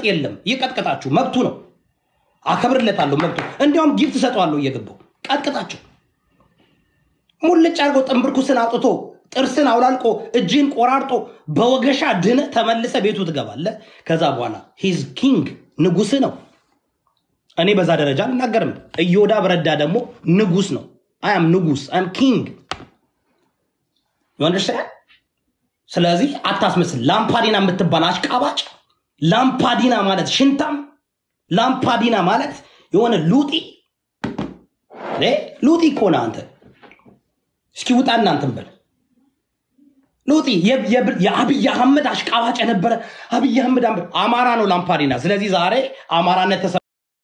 መቅጥቀጥ የለም። ይቀጥቅጣችሁ፣ መብቱ ነው። አከብርለታለሁ፣ መብቱ። እንዲያውም ጊፍት እሰጠዋለሁ እየገባው ቀጥቅጣቸው። ሙልጭ አድርጎ ጥንብርኩስን አውጥቶ ጥርስን አውላልቆ እጅን ቆራርጦ በወገሻ ድነ ተመልሰ ቤቱ ትገባለህ። ከዛ በኋላ ሂዝ ኪንግ ንጉስ ነው። እኔ በዛ ደረጃ አልናገርም። እዮዳብ ረዳ ደግሞ ንጉስ ነው። አያም ንጉስ አም ኪንግ ዩንደርስታንድ። ስለዚህ አታስመስል። ላምፓዲና የምትባል አሽቃባጭ፣ ላምፓዲና ማለት ሽንታም፣ ላምፓዲና ማለት የሆነ ሉጢ እ ሉጢ እኮ ነህ አንተ። እስኪ ውጣ እናንተን በል ሉጢ የ- የ- የአብይ አህመድ አሽቃባጭ የነበረ አብይ አህመድ አምር- አማራ ነው ላምፓዲና። ስለዚህ ዛሬ አማራነት ተሰ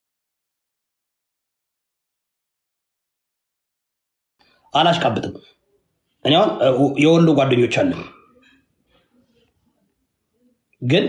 አላሽቃብጥም። እኔ አሁን እ, የወሎ ጓደኞች አለን፣ ግን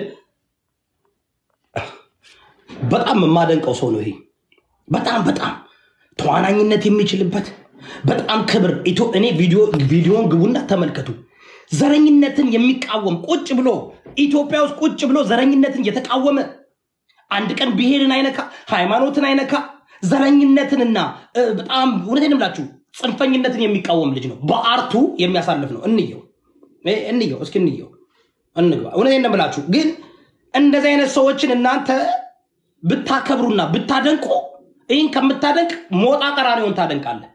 በጣም የማደንቀው ሰው ነው ይሄ። በጣም በጣም ተዋናኝነት የሚችልበት በጣም ክብር ኢትዮ- እኔ ቪዲዮ ቪዲዮን ግቡና ተመልከቱ። ዘረኝነትን የሚቃወም ቁጭ ብሎ ኢትዮጵያ ውስጥ ቁጭ ብሎ ዘረኝነትን የተቃወመ አንድ ቀን ብሔርን አይነካ፣ ሃይማኖትን አይነካ፣ ዘረኝነትንና እ, በጣም እውነቴን እምላችሁ ጽንፈኝነትን የሚቃወም ልጅ ነው። በአርቱ የሚያሳልፍ ነው። እንየው እ፣ እንየው እስኪ እንየው እንግባ። እውነቴን ነው የምላችሁ። ግን እንደዚህ አይነት ሰዎችን እናንተ ብታከብሩና ብታደንቁ ይህን ከምታደንቅ ሞጣ ቀራኒውን ታደንቃለህ።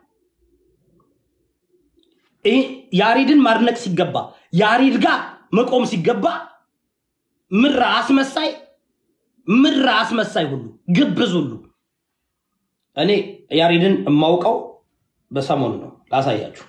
ይህ ያሬድን ማድነቅ ሲገባ ያሬድ ጋር መቆም ሲገባ ምራ አስመሳይ ምራ አስመሳይ ሁሉ ግብዝ ሁሉ እኔ ያሬድን የማውቀው በሰሞኑ ነው። ላሳያችሁ።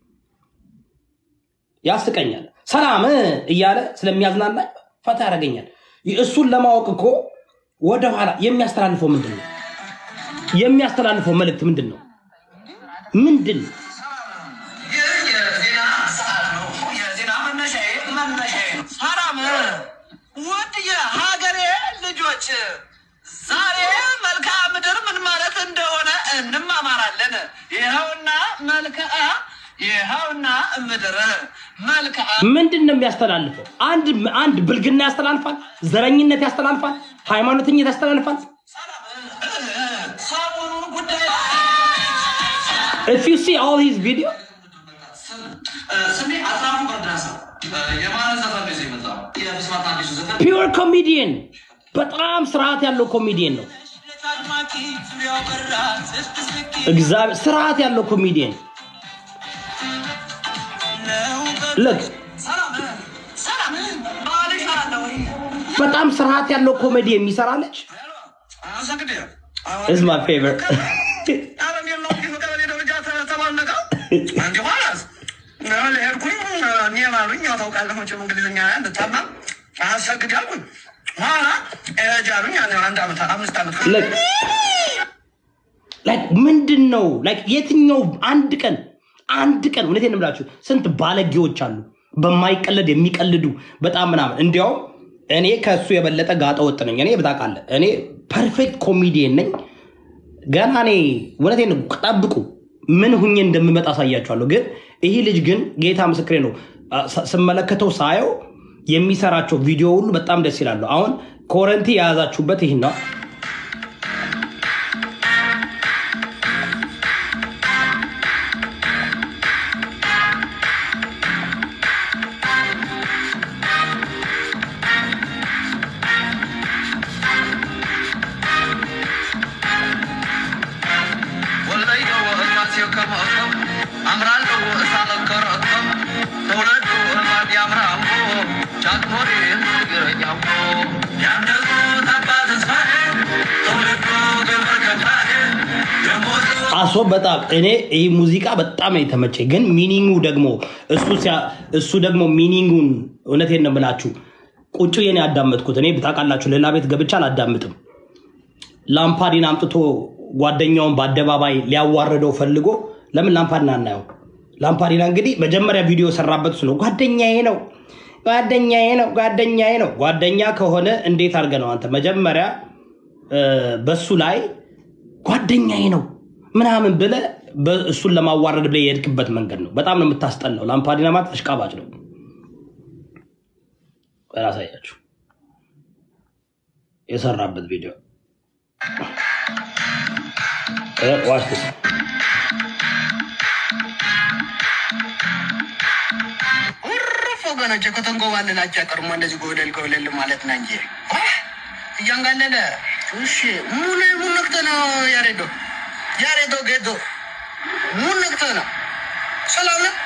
ያስቀኛል። ሰላም እያለ ስለሚያዝናናኝ ፈታ ያደርገኛል። እሱን ለማወቅ እኮ ወደኋላ የሚያስተላልፈው ምንድን ነው? የሚያስተላልፈው መልእክት ምንድን ነው? ምንድን ነው? ይህ የዜና ሰዓት ነው። የዜና መነሻዬ መነሻዬ ነው። ሰላም ውድ የሀገሬ ልጆች፣ ዛሬ መልክዓ ምድር ምን ማለት እንደሆነ እንማማራለን። ይኸውና መልክዓ ይኸውና ምድር መልክዓ ምንድን ነው የሚያስተላልፈው? አንድ አንድ ብልግና ያስተላልፋል፣ ዘረኝነት ያስተላልፋል፣ ሃይማኖተኝነት ያስተላልፋል። ሰሞኑን ጉዳይ if you see all his video ስሜ አጥናፉ በርዳሳ የማን ዘፈን ነው ይዞ የመጣው? የብስራት አዲሱ ዘፈን ፒውር ኮሜዲየን በጣም ስርዓት ያለው ኮሜዲየን ነው። እግዚአብሔር ስርዓት ያለው ኮሜዲየን ልክ ሰላም ሰላም ባልሽ አለ ወይ? በጣም ስርዓት ያለው ኮሜዲ የሚሰራ ልጅ አመሰግናለሁ። is my favorite ኧረ እንዴት ነው ይህ ቀበሌ ደረጃ ተ- ተባነቀው? እንጂ ኋላስ ሄድኩኝ እኔ ባሉኝ ያው ታውቃለህ መቼም እንግሊዝኛ እንድታማ አሰግድ አልኩኝ። ኋላ እጅ አሉኝ ያን አንድ ዓመት አምስት ዓመት ልክ ላይክ ምንድን ነው ላይክ የትኛው አንድ ቀን አንድ ቀን እውነቴን ነው የምላችሁ ስንት ባለጌዎች አሉ በማይቀለድ የሚቀልዱ በጣም ምናምን እንዲያውም እኔ ከእሱ የበለጠ ጋጠ ወጥ ነኝ እኔ ብታውቃለህ እኔ ፐርፌክት ኮሚዲየን ነኝ ገና እኔ እውነቴን ነው ጠብቁ ምን ሁኜ እንደምመጣ አሳያችኋለሁ ግን ይህ ልጅ ግን ጌታ ምስክሬ ነው አ- ስ- ስመለከተው ሳየው የሚሰራቸው ቪዲዮ ሁሉ በጣም ደስ ይላሉ አሁን ኮረንቲ የያዛችሁበት ይህን ነው ወለዮ ወእሳት የከመእቶም አምራለሁ እሳት ከረእቶም ተውለዱ እማድ ያምራሞ ቻትሞሪ ትግረኛሞ ያንደዙ ታባ ተስፋዬ ተውለዱ ገብረ ከፋዬ ደሞዙ አሶ በጣም እኔ ይህ ሙዚቃ በጣም ነው የተመቸኝ። ግን ሚኒንጉ ደግሞ እሱ ሲያ- እሱ ደግሞ ሚኒንጉን እውነቴን ነው የምላችሁ ቁጭ ብዬ ነው ያዳመጥኩት። እኔ ታውቃላችሁ ሌላ ቤት ገብቼ አላዳምጥም። ላምፓዲን አምጥቶ ጓደኛውን በአደባባይ ሊያዋርደው ፈልጎ ለምን ላምፓዲን አናየው? ላምፓዲና እንግዲህ መጀመሪያ ቪዲዮ የሰራበት እሱ ነው። ጓደኛዬ ነው ጓደኛዬ ነው ጓደኛዬ ነው። ጓደኛ ከሆነ እንዴት አድርገህ ነው አንተ መጀመሪያ እ፣ በሱ ላይ ጓደኛዬ ነው ምናምን ብለህ በ- እሱን ለማዋረድ ብለህ የሄድክበት መንገድ ነው። በጣም ነው የምታስጠላው። ላምፓዲና ማለት አሽቃባጭ ነው። ራሳያችሁ የሰራበት ቪዲዮ ዋች ዲስ ውርፍ ወገኖች ከተንጎባለላቸው ያቀርሞ እንደዚህ ጎደል ጎደል ማለት ነው እንጂ አህ፣ እያንጋለለ እሺ ሙሉ ሙሉ ነክተ ነው ያሬዶ ያሬዶ ጌዶ ሙሉ ነክተ ነው ሰላም ነው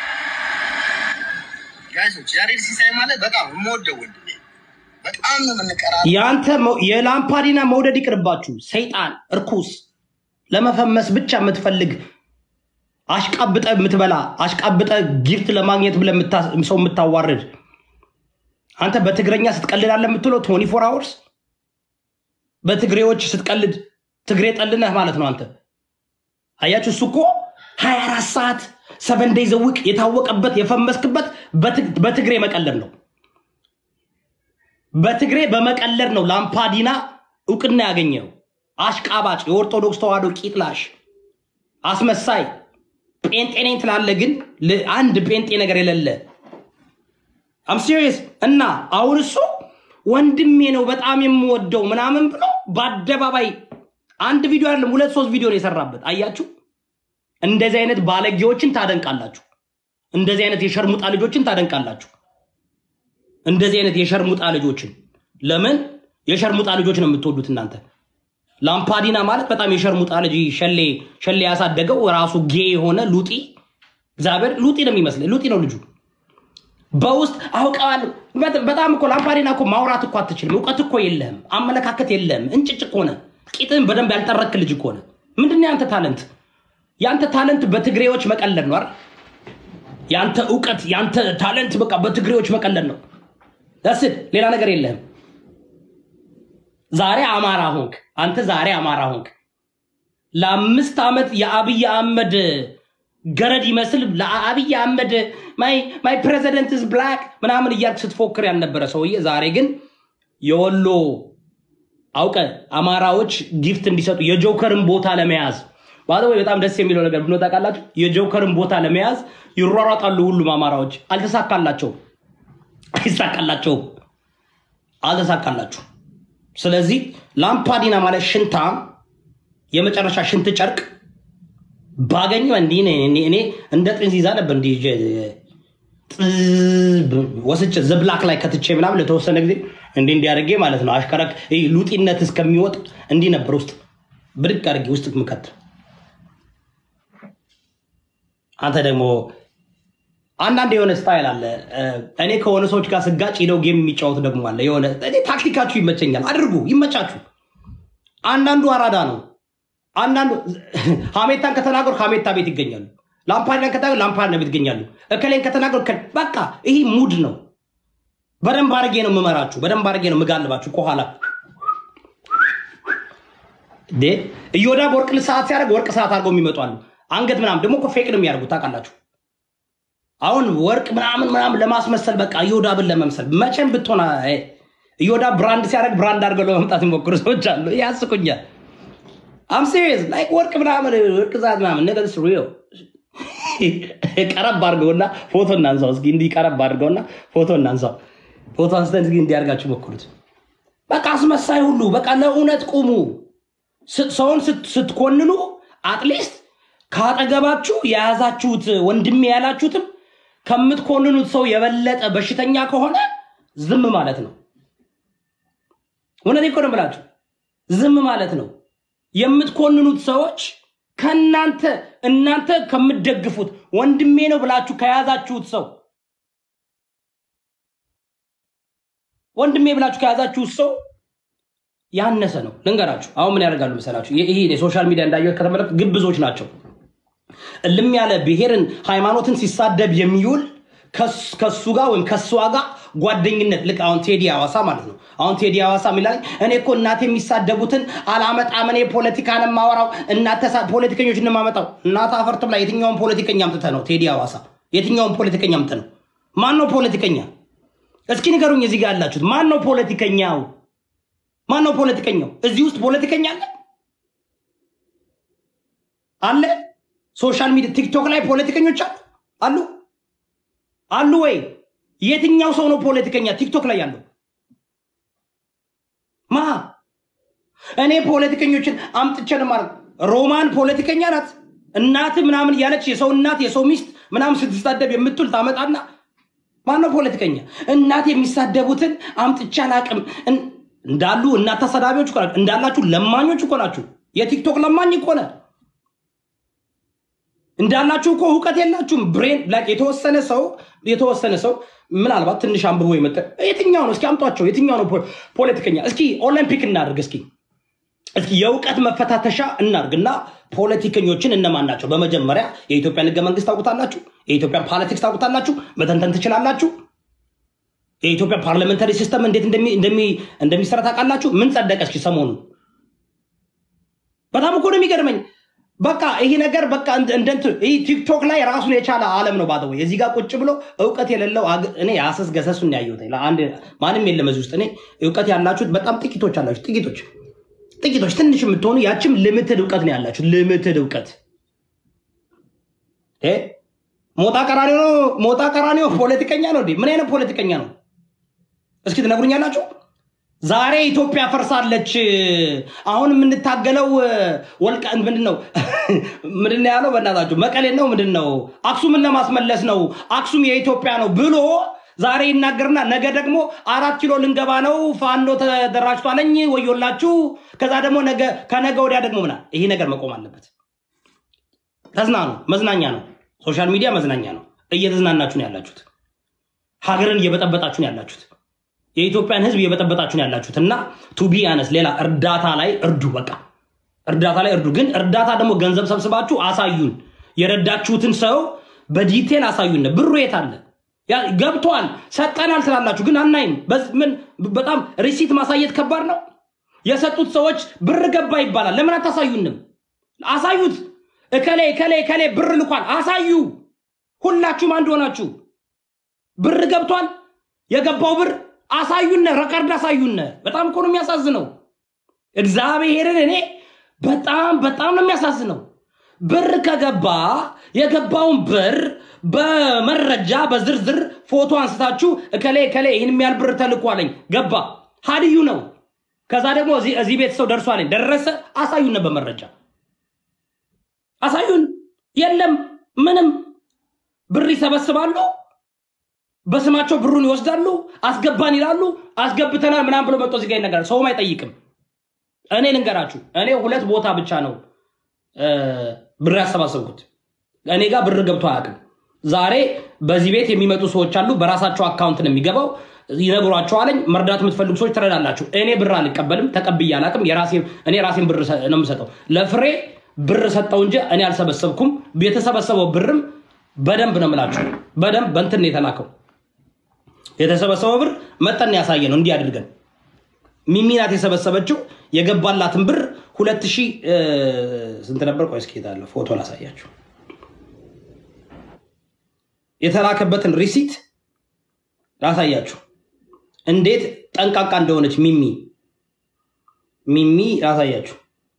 ጋይሶች ያሬድ ሲሳይ ማለት በጣም የምወደው ወንድሜ በጣም ነው የምንቀራ የአንተ መው- የላምፓዲና መውደድ ይቅርባችሁ። ሰይጣን እርኩስ ለመፈመስ ብቻ የምትፈልግ አሽቃብጠ የምትበላ አሽቃብጠ ጊፍት ለማግኘት ብለህ የምታ- ሰው የምታዋርድ አንተ በትግረኛ ስትቀልድ አለ የምትለው ቶኒ ፎር አወርስ በትግሬዎች ስትቀልድ ትግሬ ጠልነህ ማለት ነው። አንተ አያችሁ፣ እሱ እኮ ሀያ አራት ሰዓት ሰቨን ዴይ ዘውቅ የታወቀበት የፈመስክበት በትግ- በትግሬ መቀለድ ነው። በትግሬ በመቀለድ ነው ላምፓዲና እውቅና ያገኘው። አሽቃባጭ፣ የኦርቶዶክስ ተዋህዶ ቂጥላሽ፣ አስመሳይ ጴንጤ ነኝ ትላለህ፣ ግን ል- አንድ ጴንጤ ነገር የሌለ አም ሲሪየስ። እና አሁን እሱ ወንድሜ ነው በጣም የምወደው ምናምን ብሎ በአደባባይ አንድ ቪዲዮ አይደለም ሁለት ሶስት ቪዲዮ ነው የሰራበት። አያችሁ፣ እንደዚህ አይነት ባለጌዎችን ታደንቃላችሁ። እንደዚህ አይነት የሸርሙጣ ልጆችን ታደንቃላችሁ። እንደዚህ አይነት የሸርሙጣ ልጆችን ለምን የሸርሙጣ ልጆች ነው የምትወዱት እናንተ? ላምፓዲና ማለት በጣም የሸርሙጣ ልጅ ሸሌ ሸሌ ያሳደገው ራሱ ጌ የሆነ ሉጢ እግዚአብሔር ሉጢ ነው የሚመስለኝ። ሉጢ ነው ልጁ። በውስጥ አውቀዋለሁ። በጣም- በጣም እኮ ላምፓዲና እኮ ማውራት እኮ አትችልም። እውቀት እኮ የለህም። አመለካከት የለህም። እንጭጭ እኮ ነህ። ቂጥህን በደንብ ያልጠረክ ልጅ እኮ ነህ። ምንድን ነው ያንተ ታለንት? ያንተ ታለንት በትግሬዎች መቀለድ ነው አይደል? ያንተ እውቀት ያንተ ታለንት በቃ በትግሬዎች መቀለድ ነው። ደስድ ሌላ ነገር የለህም። ዛሬ አማራ ሆንክ። አንተ ዛሬ አማራ ሆንክ። ለአምስት ዓመት የአብይ አህመድ ገረድ ይመስል ለአብይ አህመድ ማይ ፕሬዚደንት ዝ ብላክ ምናምን እያልክ ስትፎክር ያልነበረ ሰውዬ ዛሬ ግን የወሎ አውቀ አማራዎች ጊፍት እንዲሰጡ የጆከርን ቦታ ለመያዝ ባለ ወይ በጣም ደስ የሚለው ነገር ብሎ ታውቃላችሁ? የጆከርን ቦታ ለመያዝ ይሯሯጣሉ ሁሉም አማራዎች። አልተሳካላቸውም፣ አይሳካላቸውም፣ አልተሳካላችሁ። ስለዚህ ላምፓዲና ማለት ሽንታም የመጨረሻ ሽንት ጨርቅ ባገኘው እንዲህ እኔ እኔ- እኔ እንደ ጥንዚዛ ነበር እንዲህ ይዤ ጥብ ወስጭ ዝብላክ ላይ ከትቼ ምናምን ለተወሰነ ጊዜ እንዲህ እንዲያደርጌ ማለት ነው። አሽከረክ ይሄ ሉጢነት እስከሚወጥ እንዲህ ነበር ውስጥ ብድግ አድርጌ ውስጥ ምከት። አንተ ደግሞ አንዳንድ የሆነ ስታይል አለ። እኔ ከሆነ ሰዎች ጋር ስጋጭ ሄደው ጌም የሚጫወት ደግሞ አለ። የሆነ እኔ ታክቲካችሁ ይመቸኛል፣ አድርጉ፣ ይመቻችሁ። አንዳንዱ አራዳ ነው። አንዳንዱ ሀሜታን ከተናገሩ ሀሜታ ቤት ይገኛሉ። ላምፓዲናን ከተናገሩ ላምፓዲና ቤት ይገኛሉ። እከሌን ከተናገሩ እከሌ- በቃ ይህ ሙድ ነው። በደንብ አድርጌ ነው የምመራችሁ። በደንብ አድርጌ ነው የምጋልባችሁ ከኋላ እንዴ እዮዳብ ወርቅ ሰዓት ሲያደርግ ወርቅ ሰዓት አድርገው የሚመጡ አሉ። አንገት ምናምን ደግሞ እኮ ፌቅ ነው የሚያደርጉት ታውቃላችሁ። አሁን ወርቅ ምናምን ምናምን ለማስመሰል በቃ እዮዳብን ለመምሰል መቼም ብትሆን አይ፣ እዮዳብ ብራንድ ሲያደርግ ብራንድ አድርገው ለመምጣት የሚሞክሩ ሰዎች አሉ። ያስቁኛል። አም ሲሪየስ ላይክ ወርቅ ምናምን ወርቅ ሰዓት ምናምን ነገር ሪል ቀረብ አድርገውና ፎቶ እናንሳው እስኪ እንዲህ ቀረብ አድርገውና ፎቶ እናንሳው። ፎቶ አንስተን እስኪ እንዲያርጋችሁ ሞክሩት። በቃ አስመሳይ ሁሉ በቃ ለእውነት ቁሙ። ስ- ሰውን ስት- ስትኮንኑ አትሊስት ካጠገባችሁ የያዛችሁት ወንድሜ ያላችሁትም ከምትኮንኑት ሰው የበለጠ በሽተኛ ከሆነ ዝም ማለት ነው። እውነቴን እኮ ነው የምላችሁ፣ ዝም ማለት ነው። የምትኮንኑት ሰዎች ከእናንተ እናንተ ከምትደግፉት ወንድሜ ነው ብላችሁ ከያዛችሁት ሰው ወንድሜ ብላችሁ ከያዛችሁት ሰው ያነሰ ነው። ልንገራችሁ፣ አሁን ምን ያደርጋሉ መሰላችሁ? ይህ ይህ የሶሻል ሚዲያ እንዳየሁት ከተመለከቱ ግብዞች ናቸው። እልም ያለ ብሔርን ሃይማኖትን ሲሳደብ የሚውል ከስ- ከሱ ጋር ወይም ከሷ ጋር ጓደኝነት ልክ አሁን ቴዲ ሐዋሳ ማለት ነው። አሁን ቴዲ ሐዋሳ የሚላል እኔ እኮ እናቴ የሚሳደቡትን አላመጣም፣ እኔ ፖለቲካን የማወራው እናተ ፖለቲከኞች እንማመጣው እናት አፈርት ብላ የትኛውን ፖለቲከኛ አምጥተህ ነው ቴዲ ሐዋሳ? የትኛውን ፖለቲከኛ አምጥተህ ነው? ማን ነው ፖለቲከኛ? እስኪ ንገሩኝ። እዚህ ጋር ያላችሁት ማን ነው ፖለቲከኛው? ማን ነው ፖለቲከኛው? እዚህ ውስጥ ፖለቲከኛ አለ አለ? ሶሻል ሚዲያ ቲክቶክ ላይ ፖለቲከኞች አሉ አሉ አሉ ወይ? የትኛው ሰው ነው ፖለቲከኛ ቲክቶክ ላይ ያለው? ማ እኔ ፖለቲከኞችን አምጥቼን ማለት ሮማን ፖለቲከኛ ናት እናት ምናምን እያለች የሰው እናት የሰው ሚስት ምናምን ስትሳደብ የምትውል ታመጣና ማነው ፖለቲከኛ? እናት የሚሳደቡትን አምጥቼ አላቅም እን- እንዳሉ እናት ተሰዳቢዎች እኮ ናችሁ። እንዳላችሁ ለማኞች እኮ ናችሁ። የቲክቶክ ለማኝ እኮ ነህ። እንዳላችሁ እኮ እውቀት የላችሁም። ብሬን ላይክ የተወሰነ ሰው የተወሰነ ሰው ምናልባት ትንሽ አንብቦ የመጠ የትኛው ነው እስኪ አምጧቸው። የትኛው ነው ፖ- ፖለቲከኛ? እስኪ ኦሎምፒክ እናድርግ እስኪ እስኪ የእውቀት መፈታተሻ እናርግና ፖለቲከኞችን እነማን ናቸው? በመጀመሪያ የኢትዮጵያን ህገ መንግስት ታውቁታላችሁ? የኢትዮጵያን ፖለቲክስ ታውቁታላችሁ? መተንተን ትችላላችሁ? የኢትዮጵያ ፓርላሜንታሪ ሲስተም እንዴት እንደሚ- እንደሚ- እንደሚሰራ ታውቃላችሁ? ምን ጸደቀ እስኪ ሰሞኑን? በጣም እኮ ነው የሚገርመኝ። በቃ ይሄ ነገር በቃ እንደ- እንደ እንትን ይህ ቲክቶክ ላይ ራሱን የቻለ ዓለም ነው። ባደወ የዚህ ጋር ቁጭ ብሎ እውቀት የሌለው አግ- እኔ የአሰስ ገሰሱን ያየሁት ለአንድ ማንም የለም እዚህ ውስጥ። እኔ እውቀት ያላችሁት በጣም ጥቂቶች አላችሁ፣ ጥቂቶች ጥቂቶች ትንሽ የምትሆኑ ያችም ልምትድ እውቀት ነው ያላችሁ። ልምትድ እውቀት እ ሞጣ ቀራኒዮ ነው። ሞጣ ቀራኒዮ ፖለቲከኛ ነው እንዴ? ምን አይነት ፖለቲከኛ ነው? እስኪ ትነግሩኛላችሁ። ዛሬ ኢትዮጵያ ፈርሳለች። አሁን የምንታገለው ወልቃ ምንድን ነው ምንድን ነው ያለው? በእናታችሁ መቀሌ ነው ምንድን ነው አክሱምን ለማስመለስ ነው። አክሱም የኢትዮጵያ ነው ብሎ ዛሬ ይናገርና ነገ ደግሞ አራት ኪሎ ልንገባ ነው፣ ፋኖ ተደራጅቷለኝ፣ ወዮላችሁ። ከዛ ደግሞ ነገ ከነገ ወዲያ ደግሞ ምና ይሄ ነገር መቆም አለበት። ተዝናኑ። መዝናኛ ነው። ሶሻል ሚዲያ መዝናኛ ነው። እየተዝናናችሁ ነው ያላችሁት። ሀገርን እየበጠበጣችሁ ነው ያላችሁት። የኢትዮጵያን ሕዝብ እየበጠበጣችሁ ነው ያላችሁት እና ቱቢ አነስ ሌላ እርዳታ ላይ እርዱ። በቃ እርዳታ ላይ እርዱ። ግን እርዳታ ደግሞ ገንዘብ ሰብስባችሁ አሳዩን። የረዳችሁትን ሰው በዲቴል አሳዩን። ብሩ የት አለ? ያ- ገብቷል ሰጠናል ትላላችሁ፣ ግን አናይም። በዝ- ምን በጣም ሪሲት ማሳየት ከባድ ነው። የሰጡት ሰዎች ብር ገባ ይባላል። ለምን አታሳዩንም? አሳዩት። እከሌ እከሌ እከሌ ብር ልኳል፣ አሳዩ። ሁላችሁም አንድ ሆናችሁ ብር ገብቷል። የገባው ብር አሳዩነ፣ ረቀርድ አሳዩነ። በጣም እኮ ነው የሚያሳዝነው። እግዚአብሔርን እኔ በጣም በጣም ነው የሚያሳዝነው። ብር ከገባ የገባውን ብር በመረጃ በዝርዝር ፎቶ አንስታችሁ እከሌ እከሌ ይህን የሚያህል ብር ተልኳለኝ ገባ ሀዲዩ ነው። ከዛ ደግሞ እዚህ እዚህ ቤት ሰው ደርሷለኝ ደረሰ፣ አሳዩነ በመረጃ አሳዩን። የለም ምንም ብር ይሰበስባሉ። በስማቸው ብሩን ይወስዳሉ። አስገባን ይላሉ። አስገብተናል ምናምን ብሎ መጥቶ እዚህ ጋ ይነገራል። ሰውም አይጠይቅም። እኔ ልንገራችሁ፣ እኔ ሁለት ቦታ ብቻ ነው እ፣ ብር ያሰባሰብኩት። እኔ ጋር ብር ገብቶ አያውቅም። ዛሬ በዚህ ቤት የሚመጡ ሰዎች አሉ። በራሳቸው አካውንት ነው የሚገባው። ይነግሯቸዋለኝ። መርዳት የምትፈልጉ ሰዎች ትረዳላችሁ። እኔ ብር አልቀበልም፣ ተቀብዬ አላውቅም። የራሴን- እኔ ራሴን ብር ሰ- ነው የምሰጠው። ለፍሬ ብር ሰጠው እንጂ እኔ አልሰበሰብኩም። የተሰበሰበው ብርም በደንብ ነው የምላችሁ፣ በደንብ በእንትን ነው የተላከው። የተሰበሰበው ብር መጠን ያሳየ ነው። እንዲህ አድርገን ሚሚ ናት የሰበሰበችው የገባላትን ብር ሁለት ሺህ እ፣ ስንት ነበር? ቆይ እስኪ እሄዳለሁ ፎቶ ላሳያችሁ። የተላከበትን ሪሲት ላሳያችሁ እንዴት ጠንቃቃ እንደሆነች ሚሚ ሚሚ ላሳያችሁ።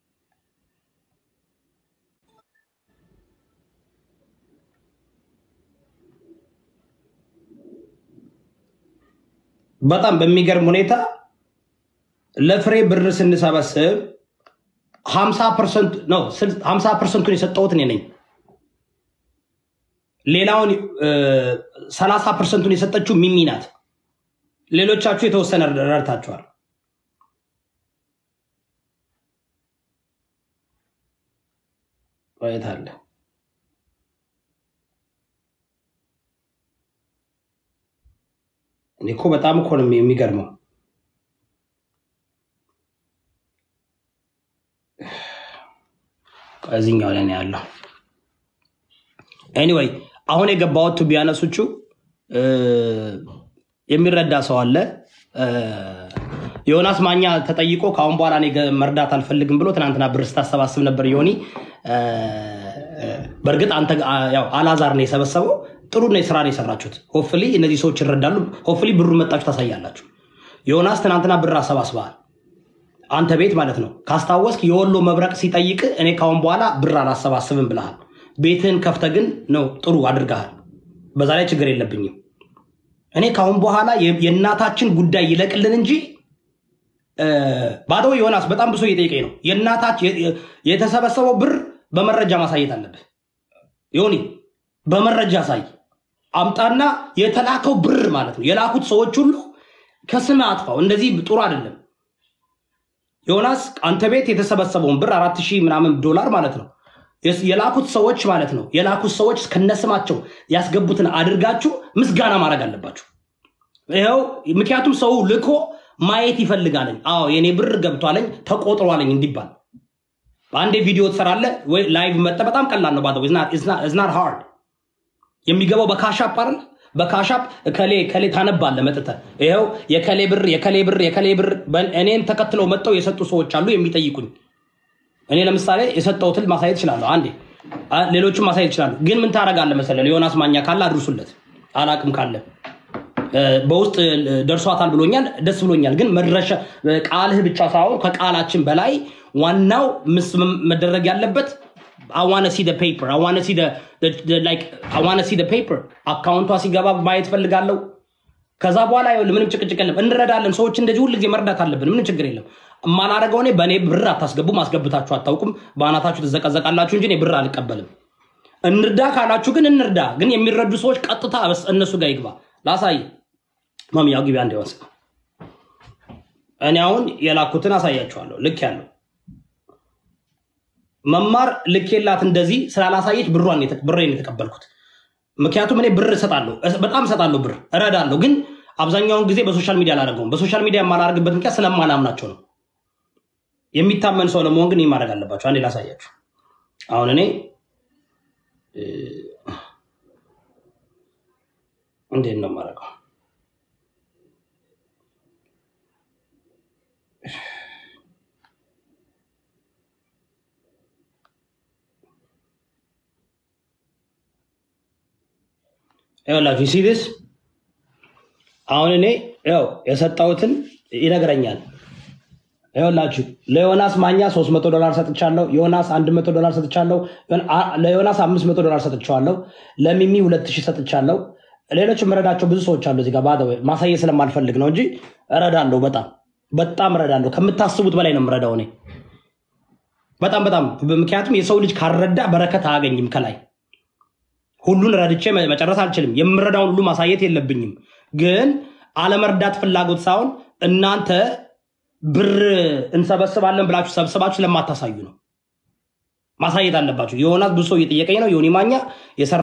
በጣም በሚገርም ሁኔታ ለፍሬ ብር ስንሰበስብ ሀምሳ ፐርሰንት ነው ሀምሳ ፐርሰንቱን የሰጠሁት እኔ ነኝ። ሌላውን ሰላሳ ፐርሰንቱን የሰጠችው ሚሚ ናት። ሌሎቻችሁ የተወሰነ ረድታችኋል። ቆየት አለ እኔ እኮ በጣም እኮ ነው የሚገርመው። እዚኛው ላይ ነው ያለው። ኤኒዌይ አሁን የገባሁት ቢያነሱቹ የሚረዳ ሰው አለ። ዮናስ ማኛ ተጠይቆ ከአሁን በኋላ እኔ ገ- መርዳት አልፈልግም ብሎ ትናንትና ብር ስታሰባስብ ነበር ዮኒ። በእርግጥ አንተ ጋ- ያው አላዛር ነው የሰበሰበው። ጥሩ ነው ስራ ነው የሰራችሁት። ሆፍሊ እነዚህ ሰዎች ይረዳሉ። ሆፍሊ ብሩን መጣችሁ ታሳያላችሁ። ዮናስ ትናንትና ብር አሰባስበሃል። አንተ ቤት ማለት ነው። ካስታወስክ የወሎ መብረቅ ሲጠይቅ እኔ ካሁን በኋላ ብር አላሰባስብም ብለሃል። ቤትህን ከፍተህ ግን ነው ጥሩ አድርገሃል። በዛ ላይ ችግር የለብኝም። እኔ ካሁን በኋላ የ- የእናታችን ጉዳይ ይለቅልን እንጂ ባዶ ዮናስ በጣም ብሶ እየጠየቀኝ ነው። የእናታች የተሰበሰበው ብር በመረጃ ማሳየት አለብህ። ዮኒ በመረጃ ሳይ አምጣና የተላከው ብር ማለት ነው የላኩት ሰዎች ሁሉ ከስም አጥፋው። እንደዚህ ጥሩ አይደለም። ዮናስ አንተ ቤት የተሰበሰበውን ብር አራት ሺህ ምናምን ዶላር ማለት ነው የላኩት ሰዎች ማለት ነው የላኩት ሰዎች ከነስማቸው ያስገቡትን አድርጋችሁ ምስጋና ማድረግ አለባችሁ። ይኸው ምክንያቱም ሰው ልኮ ማየት ይፈልጋለኝ። አዎ የኔ ብር ገብቷለኝ ተቆጥሯለኝ እንዲባል በአንዴ ቪዲዮ ትሰራለህ ወይ ላይቭ መጠ በጣም ቀላል ነው። ባደ ዝናት ሃርድ የሚገባው በካሻፕ አይደል? በካሻፕ ከሌ ከሌ ታነባለህ መጥተህ ይኸው የከሌ ብር የከሌ ብር የከሌ ብር እኔን ተከትለው መጥተው የሰጡ ሰዎች አሉ የሚጠይቁኝ። እኔ ለምሳሌ የሰጠሁትን ማሳየት እችላለሁ። አንዴ ሌሎችም ማሳየት ይችላሉ። ግን ምን ታደርጋለህ መሰለህ? ዮናስ ማኛ ካለ አድርሱለት። አላቅም ካለ በውስጥ ደርሷታል ብሎኛል፣ ደስ ብሎኛል። ግን መድረሻ ቃልህ ብቻ ሳይሆን ከቃላችን በላይ ዋናው ምስ መደረግ ያለበት አዋነ ሲ ፔፐር አዋነ ሲ ፔፐር አካውንቷ ሲገባ ማየት ፈልጋለሁ። ከዛ በኋላ ይኸውልህ ምንም ጭቅጭቅ የለም፣ እንረዳለን። ሰዎች እንደዚህ ሁል ጊዜ መርዳት አለብን። ምንም ችግር የለም። የማላደርገው እኔ በእኔ ብር አታስገቡም፣ አስገብታችሁ አታውቁም። በአናታችሁ ትዘቀዘቃላችሁ እንጂ እኔ ብር አልቀበልም። እንርዳ ካላችሁ ግን እንርዳ። ግን የሚረዱ ሰዎች ቀጥታ እነሱ ጋር ይግባ። ላሳይ ማሚ ያው ግቢ አንድ ወንስ እኔ አሁን የላኩትን አሳያችኋለሁ። ልክ ያለው መማር ልክ የላት እንደዚህ ስላላሳየች ብሯን ብሬን የተቀበልኩት። ምክንያቱም እኔ ብር እሰጣለሁ፣ በጣም እሰጣለሁ፣ ብር እረዳለሁ። ግን አብዛኛውን ጊዜ በሶሻል ሚዲያ አላደርገውም። በሶሻል ሚዲያ የማላደርግበት ምክንያት ስለማላምናቸው ነው። የሚታመን ሰው ለመሆን ግን ይህ ማድረግ አለባቸው። አንዴ ላሳያችሁ። አሁን እኔ እንዴት ነው የማደርገው? ይኸውላችሁ ሲዲስ አሁን እኔ ያው የሰጠሁትን ይነግረኛል። ይኸውላችሁ ለዮናስ ማኛ 300 ዶላር ሰጥቻለሁ። ዮናስ 100 ዶላር ሰጥቻለሁ። ለዮናስ 500 ዶላር ሰጥቻለሁ። ለሚሚ 2000 ሰጥቻለሁ። ሌሎች የምረዳቸው ብዙ ሰዎች አሉ። እዚህ ጋር ባደ ማሳየት ስለማልፈልግ ነው እንጂ እረዳለሁ። በጣም በጣም እረዳለሁ። ከምታስቡት በላይ ነው የምረዳው እኔ በጣም በጣም ምክንያቱም የሰው ልጅ ካልረዳ በረከት አያገኝም ከላይ ሁሉን ረድቼ መጨረስ አልችልም። የምረዳውን ሁሉ ማሳየት የለብኝም። ግን አለመርዳት ፍላጎት ሳይሆን እናንተ ብር እንሰበስባለን ብላችሁ ሰብስባችሁ ስለማታሳዩ ነው። ማሳየት አለባችሁ። የሆናት ብሶ እየጠየቀኝ ነው ዮኒ ማኛ